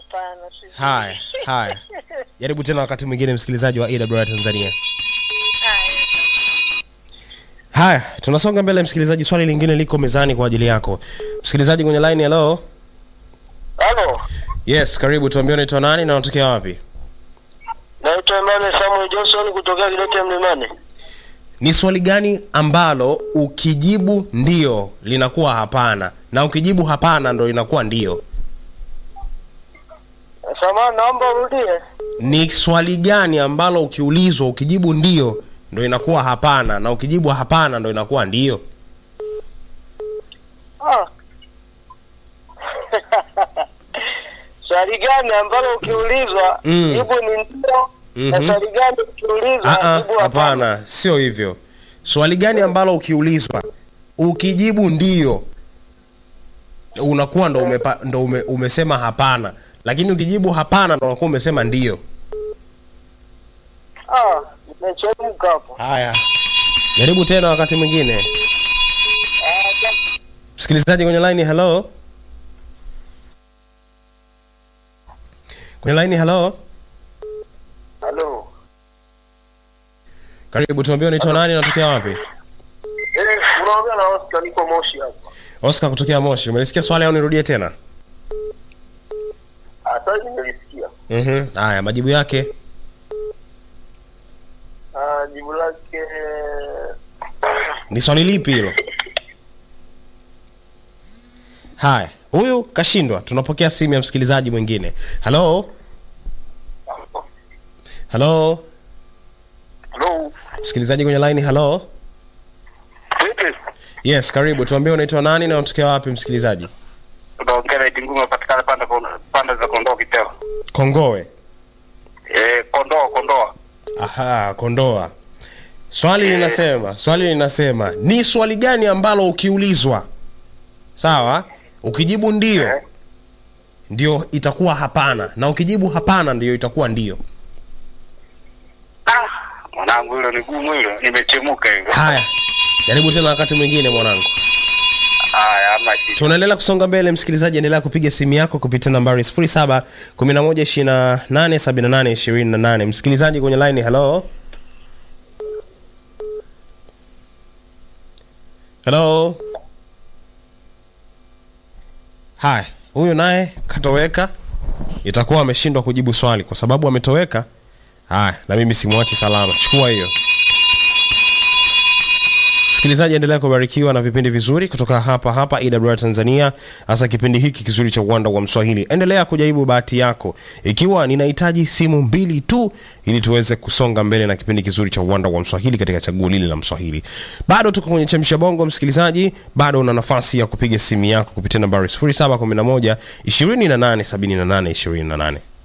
hapana. sijui. haya haya jaribu tena wakati mwingine msikilizaji wa awr tanzania Haya. haya tunasonga mbele msikilizaji swali lingine liko mezani kwa ajili yako msikilizaji kwenye line hello Halo, yes karibu tuambie unaitwa nani na unatokea wapi naitwa Emmanuel Samuel Johnson kutokea Kidete Mlimani. ni swali gani ambalo ukijibu ndio linakuwa hapana na ukijibu hapana ndo linakuwa ndio Samahani, naomba urudie. ni swali gani ambalo ukiulizwa ukijibu ndio ndo inakuwa hapana na ukijibu hapana ndo inakuwa ndio Ah. Swali gani ambalo ukiulizwa Mm. jibu ni ndio na Mhm. swali gani ukiulizwa Ah, ah, jibu hapana sio hivyo swali gani ambalo ukiulizwa ukijibu ndio unakuwa ndo, umepa, ndo ume, umesema hapana lakini ukijibu hapana ndo unakuwa umesema ndio Ah, nimechemka hapo. haya jaribu tena wakati mwingine Ah, sa- msikilizaji kwenye line hello kwenye line hello Halo. karibu tuambie unaitwa nani na unatokea wapi Eh, unaongea na Oscar niko Moshi hapa. oscar kutokea moshi umelisikia swali au nirudie tena Ah, sasa nimelisikia. Mhm. haya majibu yake Ah, jibu lake ni swali lipi hilo haya huyu kashindwa tunapokea simu ya msikilizaji mwingine halo halo Hello. msikilizaji kwenye line halo Vipi? yes karibu tuambie unaitwa nani na unatokea wapi msikilizaji Unaongea na Itingu unapatikana panda panda za Kondoa Kiteo. kongowe Eh, Kondoa Kondoa. aha kondoa swali linasema swali linasema ni swali gani ambalo ukiulizwa sawa ukijibu ndio ndio itakuwa hapana na ukijibu hapana ndio itakuwa ndio Ah, mwanangu hilo ni gumu hilo, nimechemuka hilo. haya jaribu tena wakati mwingine mwanangu Haya, ama shida. tunaendelea kusonga mbele msikilizaji endelea kupiga simu yako kupitia nambari 07 11 28 78 28 msikilizaji kwenye line hello hello haya huyu naye katoweka itakuwa ameshindwa kujibu swali kwa sababu ametoweka haya na mimi simwachi salama chukua hiyo msikilizaji endelea kubarikiwa na vipindi vizuri kutoka hapa hapa awr tanzania hasa kipindi hiki kizuri cha uwanda wa mswahili endelea kujaribu bahati yako ikiwa ninahitaji simu mbili tu ili tuweze kusonga mbele na kipindi kizuri cha uwanda wa mswahili katika chaguo lile la mswahili bado tuko kwenye chemsha bongo msikilizaji bado una nafasi ya kupiga simu yako kupitia nambari 0711 2878 28